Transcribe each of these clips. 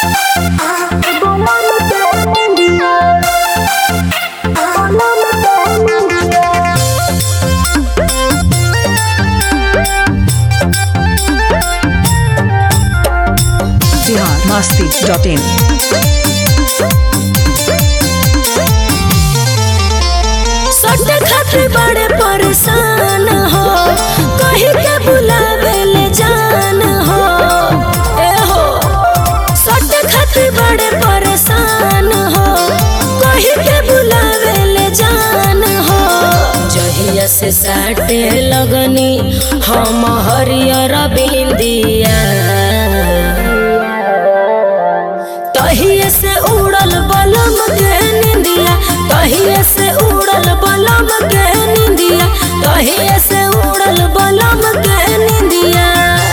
Bihar Masti dot in सट खातिर बड़े परेशान हो कहीं के बुलावे ले जान हो ए हो सट खातिर बड़े परेशान हो कहीं के बुलावे ले जान हो जहिया से साटे लगनी हम हरियर बिंदिया तहिए से उड़ल बलम के निंदिया तहिए से उड़ल बलम के निंदिया तहिए से उड़ल बलम के निंदिया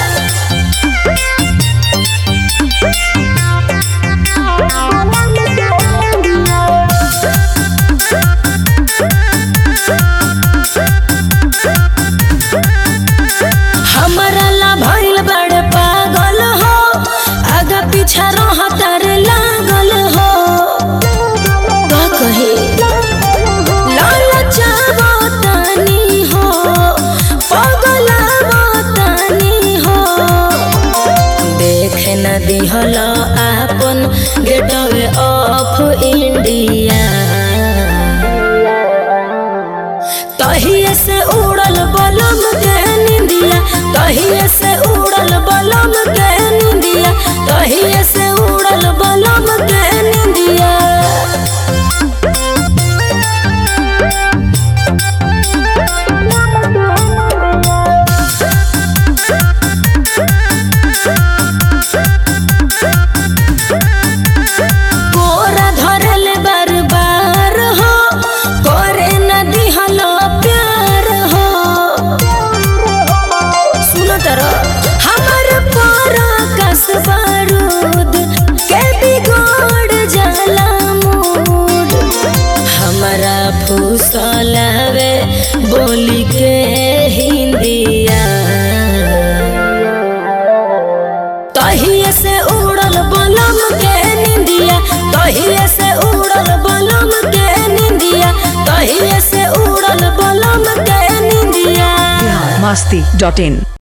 हमरा ला भइल बड़े पागल हो आगा पीछा रहतर लागल हो का कहे लालचावा तानी हो पगलावा तानी हो देख न दिहल आपन गेटवे ऑफ इंडिया तहिए से उड़ल बलम के निंदिया तहिए से उड़ल बलम के निंदिया तहिए से उड़ल बलम के निंदिया कोरा धरल बार बार हो करे न दिहल प्यार हो सुनो तर हमर पर कस बारूद के बिगड़ जाला मूड हमरा फुसलावे बोली के हिंदिया तहिए से उड़ल बलम के निंदिया तहिए से उड़ल बलम के निंदिया तहिए से उड़ल बलम के निंदिया बिहार मस्ती डॉट इन